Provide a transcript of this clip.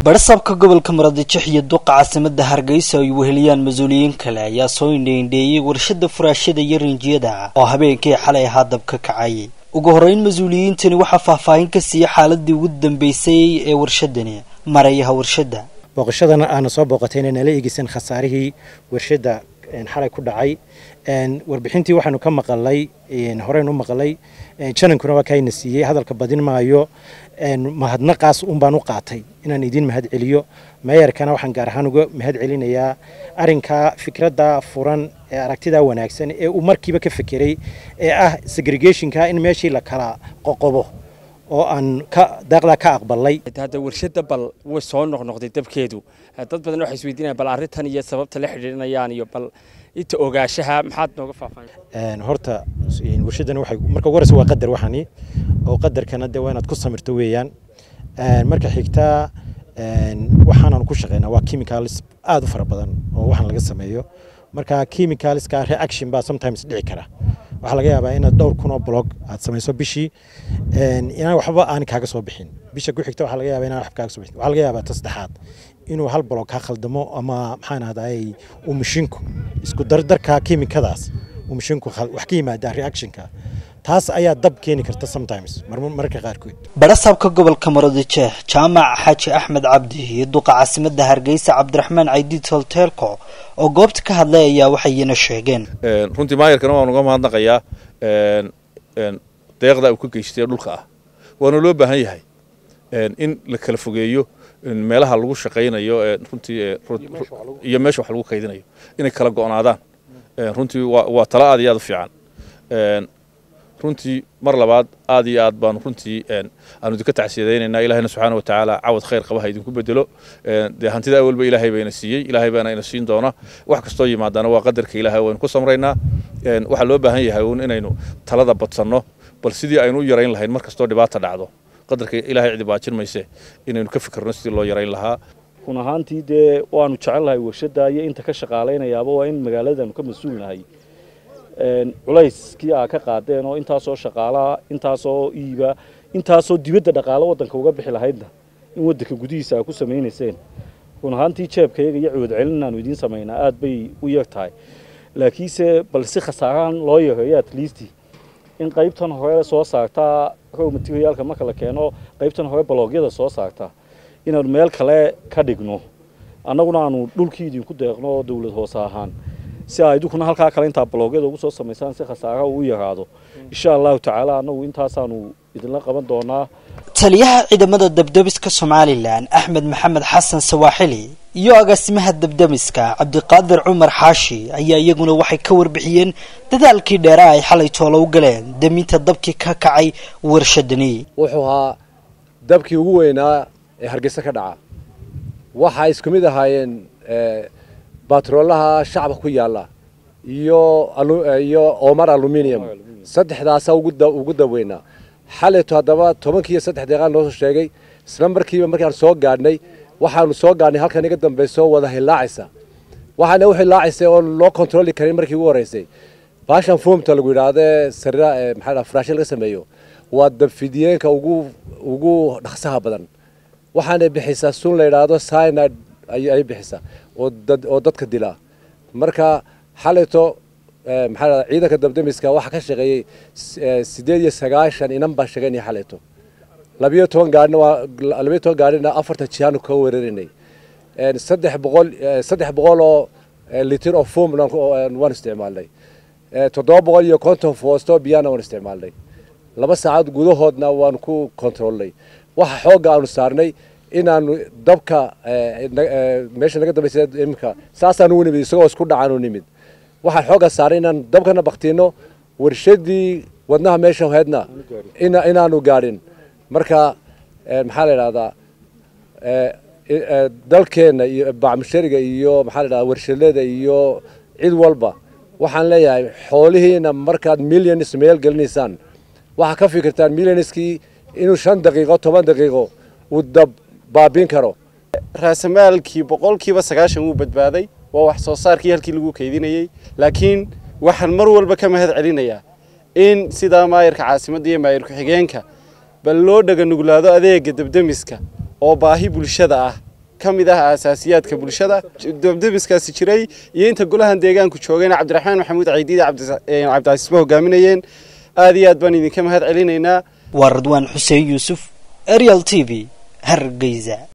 badhasabka gobolka muradijix iyo duqa caasimada hargeysa ay weheliyaan mas-uuliyiin kale ayaa soo indheindheeyey warshada furaashada iyo rinjiyada oo habeenkii xalay ahaa dab ka kacay ugu horreyn mas-uuliyiintani waxaa faahfaahin ka siiyey xaaladii ugu dambeysay ee warshadani marayaha warshadda booqashadana aana soo booqatay inay nala eegeysan khasaarihii warshadda xalay ku dhacay warbixintii waxaanu ka maqalay horeynu u maqalay janankuna waa kaayna siiyey hadalka badin maayo mahadnaqaas un baan u qaatay inaan idiin mahad celiyo meeyarkana waxaan gaar ahaan uga mahad celinayaa arinkaa fikradda furan ee aragtidaa wanaagsan ee uu markiiba ka fekeray ee ah segregationka in meeshii la kala qoqobo oo aan ka daaqdaa ka aqbalay hadda warshadda bal way soo noqnoqday dabkeedu dad badan waxay isweydiinayaan bal arrintan iyo sababta la xidhiidhinayaan iyo bal inta ogaanshaha maxaad nooga faahfaahin horta warshadan waxay marka ugu horeysa waa qadar waxani oo qadarkana dee waa inaad ku samirto weeyaan marka xigtaa waxaanan ku shaqeynaa waa chemicals aada u fara badan oo waxaan laga sameeyo marka chemicalska reaction baa sometimes dhici kara waxaa laga yaabaa inaad dhowr kun oo blog aad samayso bishii inaan waxba aan kaaga soo bixin bisha ku xigta waxaa laga yaabaa inaan waxba kaaga soo bixin waxaa laga yaabaa ta saddexaad inuu hal blog ka khaldamo ama maxaan ahday uu mashinku isku dardarka kimikadaas uu mashinku wax ka yimaada reactionka taas ayaa dab keeni karta sometimes mararka qaarkood badhasabka gobolka muradijeh jaamac xaaji axmed cabdi iyo duqa caasimada hargeysa cabdiraxmaan caydiid holteelko oo goobta ka hadlay ayaa waxayna sheegeen runtii maayarkana waan uga mahadnaqayaa deeqda uu ka geystay dhulka ah waana loo baahan yahay in la kala fogeeyo meelaha lagu shaqaynayo runtii iyo meesha wax lagu kaydinayo inay kala go'naadaan runtii waa talo aad iyo aad u fiican runtii mar labaad aad iyo aad baanu runtii aanu idinka tacsiyadaynaynaa ilaahayna subxaana watacaala cawad khayr qabaha idinku bedelo dee hantida awalba ilaahay bayna siiyey ilaahay baana ina siin doona wax kastoo yimaadaana waa qadarka ilaahay waynu ku samraynaa waxaa loo baahan yahay uun inaynu talada badsanno bal sidii aynu u yarayn lahayn mar kastoo dhibaata dhacdo qadarka ilaahay cidi baajin mayse inaynu ka fikirno sidii loo yarayn lahaa run ahaantii dee waanu jecelnahay warshadda iyo inta ka shaqaalaynayaaba waa in magaaladanu ka mas-uulnahay culayskii aa ka qaadeen oo intaasoo shaqaalaa intaasoo iiba intaasoo dibadda dhaqaalo waddanka uga bixi lahaydna in waddanka gudihiisa aa ku samaynayseen run ahaantii jeebkayaga iyo coodcelin aanu idiin samaynaa aad bay u yeg tahay laakiinse bal si khasaaraan loo yareeyo at least in qaybtan hore soo saartaa row materiaalka marka la keeno qaybtan hore baloogyada soo saartaa inaanu meel kale ka dhigno annaguna aanu dhulkii idinku deeqno dowlad hoose ahaan si aa idinkuna halkaa kale intaa baloogyada ugu soo samaysaan si khasaaraha uu yaraado insha allahu tacaala annagu intaasaanu idinla qaban doonaa taliyaha ciidamada dabdemiska somalilan axmed maxamed xasan sawaaxili iyo agaasimaha dabdemiska cabdiqaadir cumar xaashi ayaa iyaguna waxay ka warbixiyeen dadaalkii dheera ay xalay toolo u galeen deminta dabkii ka kacay warshadani wuxuu ahaa dabkii ugu weynaa ee hargeysa ka dhaca waxaa isku mid ahaayeen batroolaha shacabka ku yaalla iyo iyo omar aluminium saddexdaasa ugu daweynaa xalayto haddaba tobankiiyo saddex deeqaan noo soo sheegay isla markiiba markaan soo gaadhnay waxaanu soo gaadhnay halkan iga dambayso wada hilaacaysa waxaana u hilaacaysa oo loo kontroli karin markii ugu horreysay baashan foomta lagu yidhaahde sarira maxaa dhaha furaashin laga sameeyo waa dabfidiyeenka ugu ugu dhaqsaha badan waxaanay bixisaa sun la yidhaahdo cyanide ay bixisaa oo dad oo dadka dila marka xalayto maxaa dhahda ciidanka dabdemiska waxaa ka shaqeeyey sideed iyo sagaashan inan baa shaqeynaya xalayto labiyo toban gaarina waa labiyo toban gaarina afartan jihaanu ka weerarinay saddex boqol saddex boqol oo litir oo foom waan isticmaalnay toddoba boqol iyo konton foosto biyana waan isticmaalnay laba saacad gudahoodna waan ku kontrolnay waxa xoogga aanu saarnay inaanu dabka meesha naga dambaysa iminka saasaan ugu nimid isagoo isku dhacaanu nimid waxaan xoogga saaray inaan dabkana baktiino warshadii wadnaha meesha heedna inaanu gaadhin marka maxaa la idhahdaa dalkeenna iyo bacmushariga iyo maxaa la idhahdaa warshadada iyo cid walba waxaan leeyahay xoolihiina markaad millions meel gelinaysaan waxaa ka fikirtaan millionskii inuu shan daqiiqo toban daqiiqo uu dab baabiin karo raasamaalkii boqolkiiba sagaashan wuu badbaaday waa wax soo saarkii halkii lagu kaydinayey laakiin waxaan mar walba ka mahad celinayaa in sidaa maayarka caasimadda iyo maayar ku-xigeenka bal loo dhaga nuglaado adeega debdemiska oo baahi bulshada ah ka mid ah aasaasiyaadka bulshada dabdemiskaasi jiray iyo inta golahan deegaanku joogayna cabdiraxmaan maxamuud caydiid cabdicasiisba hogaaminayeen aad iyo aad baan idinka mahad celinaynaa waa radwaan xuseen yuusuf arial t v hargeysa